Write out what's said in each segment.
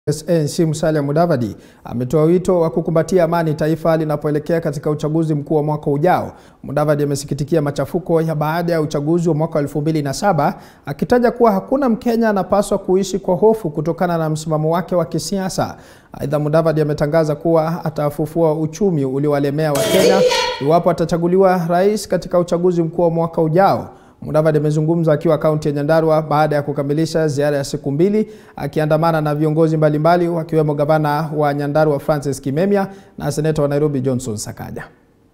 ANC Musalia Mudavadi ametoa wito wa kukumbatia amani taifa linapoelekea katika uchaguzi mkuu wa mwaka ujao. Mudavadi amesikitikia machafuko ya baada ya uchaguzi wa mwaka 2007 akitaja kuwa hakuna Mkenya anapaswa kuishi kwa hofu kutokana na msimamo wake wa kisiasa. Aidha, Mudavadi ametangaza kuwa atafufua uchumi uliowalemea Wakenya iwapo atachaguliwa rais katika uchaguzi mkuu wa mwaka ujao. Mudavadi amezungumza akiwa kaunti ya Nyandarua baada ya kukamilisha ziara ya siku mbili akiandamana na viongozi mbalimbali wakiwemo gavana wa Nyandarua Francis Kimemia na seneta wa Nairobi Johnson Sakaja.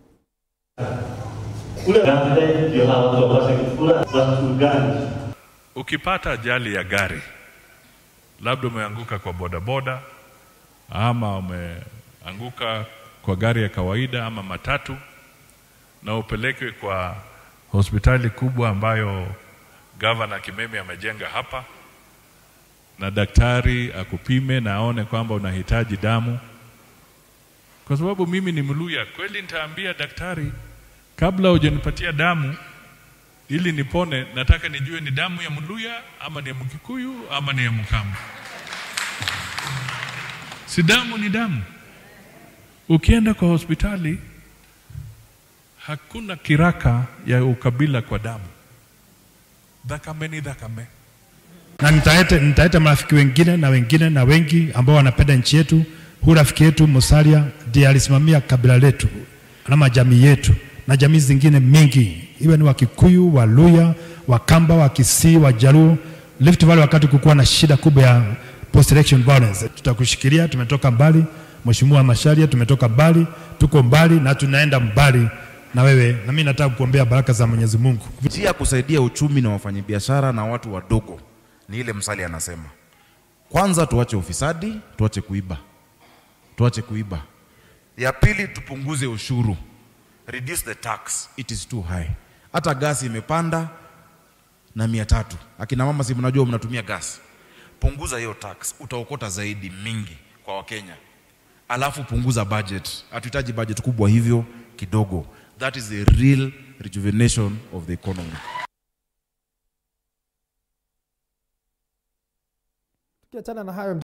Ukipata ajali ya gari, labda umeanguka kwa bodaboda ama umeanguka kwa gari ya kawaida ama matatu, na upelekwe kwa hospitali kubwa ambayo gavana Kimemi amejenga hapa, na daktari akupime na aone kwamba unahitaji damu. Kwa sababu mimi ni Mluya, kweli nitaambia daktari, kabla hujanipatia damu ili nipone, nataka nijue ni damu ya Mluya ama ni ya Mkikuyu ama ni ya Mkamba. Si damu ni damu. Ukienda kwa hospitali hakuna kiraka ya ukabila kwa damu. Dhakame ni dhakame. na nitaete, nitaeta marafiki wengine na wengine na wengi ambao wanapenda nchi yetu. Huu rafiki yetu Musalia ndiye alisimamia kabila letu ama jamii yetu na jamii zingine mingi, iwe ni Wakikuyu, Waluya, Wakamba, Wakisii, Wajaluo, Rift Valley, wakati kukuwa na shida kubwa ya post election violence. Tutakushikilia, tumetoka mbali. Mheshimiwa Masharia, tumetoka mbali, tuko mbali na tunaenda mbali na wewe, na mimi nataka kukuombea baraka za Mwenyezi Mungu. Njia ya kusaidia uchumi na wafanyabiashara na watu wadogo ni ile Musalia anasema, kwanza tuache ufisadi, tuache kuiba, tuache kuiba. Ya pili tupunguze ushuru, reduce the tax, it is too high. Hata gasi imepanda na mia tatu. Akina mama, si mnajua mnatumia gasi, punguza hiyo tax, utaokota zaidi mingi kwa Wakenya. Alafu punguza budget, hatuhitaji budget kubwa hivyo, kidogo. That is the real rejuvenation of the economy. Tukiachana na hayo